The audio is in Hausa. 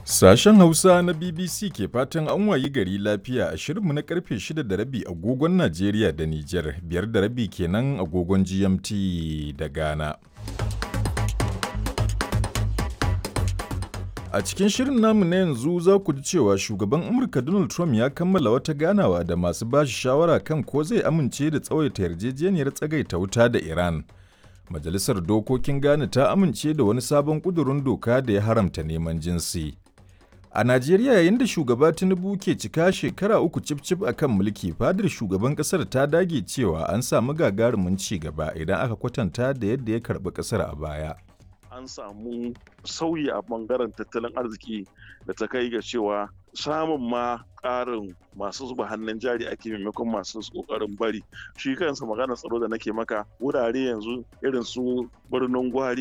Sashen Hausa na BBC ke fatan an wayi gari lafiya a shirinmu na karfe 6 da rabi agogon Najeriya da Nijar, biyar da rabi kenan agogon GMT da Ghana. A cikin shirin namu na yanzu za ku ji cewa shugaban Amurka Donald Trump ya kammala wata ganawa da masu bashi shawara kan ko zai amince da tsawaita yarjejeniyar tsagaita wuta da Iran. Majalisar Dokokin Ghana ta amince da wani sabon ƙudurin doka da ya haramta neman jinsi. A Najeriya yayin da shugaba Tinubu ke cika shekara uku cif-cif a kan mulki fadar shugaban kasar ta dage cewa an samu gagarumin ci gaba idan aka kwatanta da yadda ya karɓi kasar a baya. An samu sauyi a bangaren tattalin arziki da ta kai ga cewa samun ma ƙarin masu zuba hannun jari ake maimakon masu ƙoƙarin bari shi kansa magana tsaro da nake maka wurare yanzu irin su birnin gwari